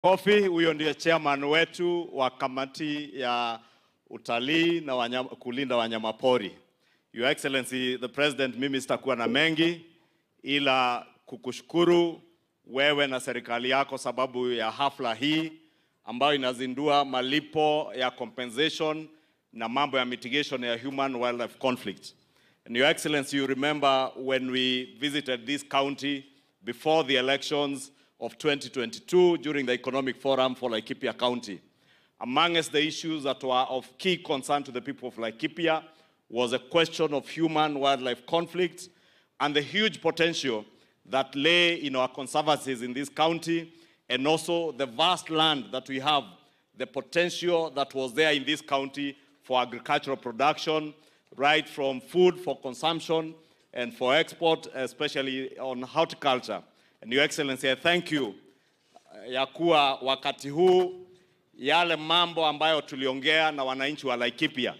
Kofi, huyo ndiye chairman wetu wa kamati ya utalii na wanyama, kulinda wanyamapori. Your Excellency the President, mimi sitakuwa na mengi ila kukushukuru wewe na serikali yako sababu ya hafla hii ambayo inazindua malipo ya compensation na mambo ya mitigation ya human wildlife conflict. And Your Excellency, you remember when we visited this county before the elections of 2022 during the Economic Forum for Laikipia County. Amongst the issues that were of key concern to the people of Laikipia was a question of human-wildlife conflict and the huge potential that lay in our conservancies in this county and also the vast land that we have, the potential that was there in this county for agricultural production, right from food for consumption and for export, especially on horticulture. And Your Excellency, I thank you ya kuwa wakati huu yale mambo ambayo tuliongea na wananchi wa Laikipia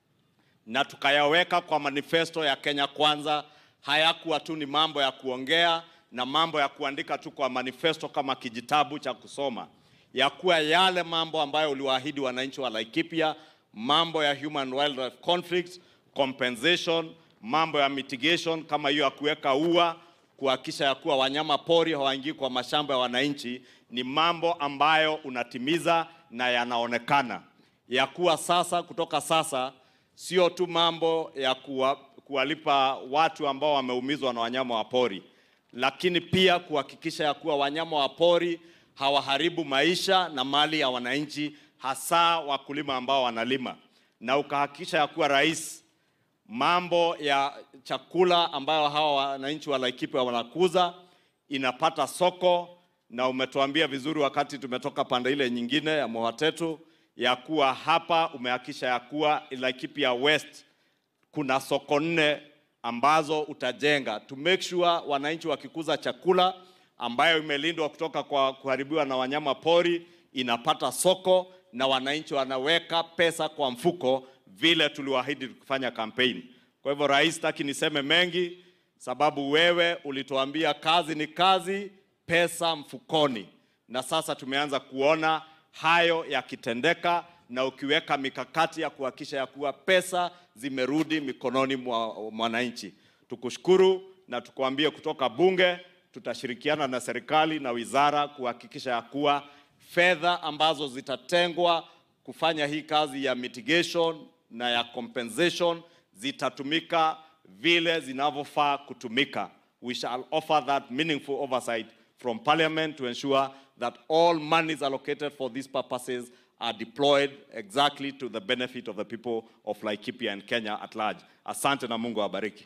na tukayaweka kwa manifesto ya Kenya Kwanza, hayakuwa tu ni mambo ya kuongea na mambo ya kuandika tu kwa manifesto kama kijitabu cha kusoma, ya kuwa yale mambo ambayo uliwaahidi wananchi wa Laikipia, mambo ya human wildlife conflict, compensation, mambo ya mitigation kama hiyo ya kuweka ua kuhakikisha ya kuwa wanyama pori hawaingii kwa mashamba ya wananchi, ni mambo ambayo unatimiza na yanaonekana ya kuwa sasa, kutoka sasa, sio tu mambo ya kuwa, kuwalipa watu ambao wameumizwa na wanyama wa pori, lakini pia kuhakikisha ya kuwa wanyama wa pori hawaharibu maisha na mali ya wananchi, hasa wakulima ambao wanalima, na ukahakikisha ya kuwa rais mambo ya chakula ambayo hawa wananchi wa Laikipia wanakuza inapata soko, na umetuambia vizuri wakati tumetoka pande ile nyingine ya Mohatetu ya kuwa hapa umehakikisha ya kuwa Laikipia West kuna soko nne ambazo utajenga to make sure wananchi wakikuza chakula ambayo imelindwa kutoka kwa kuharibiwa na wanyama pori inapata soko na wananchi wanaweka pesa kwa mfuko vile tuliwaahidi kufanya kampeni. Kwa hivyo rais, taki niseme mengi, sababu wewe ulituambia kazi ni kazi, pesa mfukoni, na sasa tumeanza kuona hayo yakitendeka, na ukiweka mikakati ya kuhakikisha ya kuwa pesa zimerudi mikononi mwa mwananchi. Tukushukuru na tukuambie kutoka bunge tutashirikiana na serikali na wizara kuhakikisha ya kuwa fedha ambazo zitatengwa kufanya hii kazi ya mitigation na ya compensation zitatumika vile zinavyofaa kutumika. We shall offer that meaningful oversight from parliament to ensure that all monies allocated for these purposes are deployed exactly to the benefit of the people of Laikipia and Kenya at large. Asante na Mungu awabariki.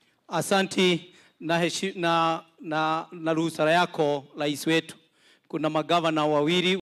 Asanti na, heshi, na, na, na ruhusa yako rais wetu, kuna magavana wawili